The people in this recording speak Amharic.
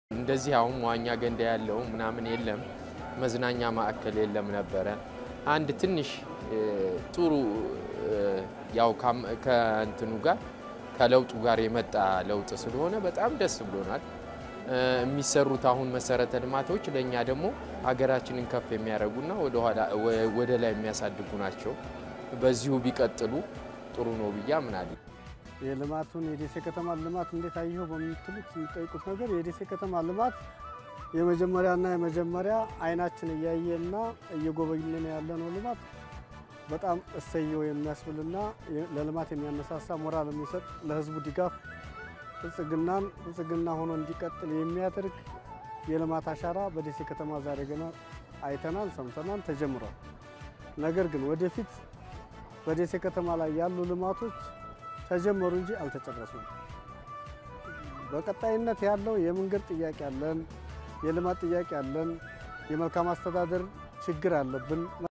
እንደዚህ አሁን መዋኛ ገንዳ ያለው ምናምን የለም፣ መዝናኛ ማዕከል የለም ነበረ። አንድ ትንሽ ጥሩ ያው ከእንትኑ ጋር ከለውጡ ጋር የመጣ ለውጥ ስለሆነ በጣም ደስ ብሎናል። የሚሰሩት አሁን መሰረተ ልማቶች ለእኛ ደግሞ ሀገራችንን ከፍ የሚያደርጉና ወደ ላይ የሚያሳድጉ ናቸው። በዚሁ ቢቀጥሉ ጥሩ ነው ብዬ አምናለሁ። የልማቱን የደሴ ከተማ ልማት እንዴት አየሁ በምትሉት የሚጠይቁት ነገር የደሴ ከተማ ልማት የመጀመሪያና የመጀመሪያ አይናችን እያየና እየጎበኘን ያለነው ልማት በጣም እሰየው የሚያስብልና ለልማት የሚያነሳሳ ሞራል የሚሰጥ ለሕዝቡ ድጋፍ ብልጽግናን ብልጽግና ሆኖ እንዲቀጥል የሚያደርግ የልማት አሻራ በደሴ ከተማ ዛሬ ገና አይተናል፣ ሰምተናል፣ ተጀምሯል። ነገር ግን ወደፊት በደሴ ከተማ ላይ ያሉ ልማቶች ተጀመሩ እንጂ አልተጨረሱም። በቀጣይነት ያለው የመንገድ ጥያቄ አለን፣ የልማት ጥያቄ አለን፣ የመልካም አስተዳደር ችግር አለብን።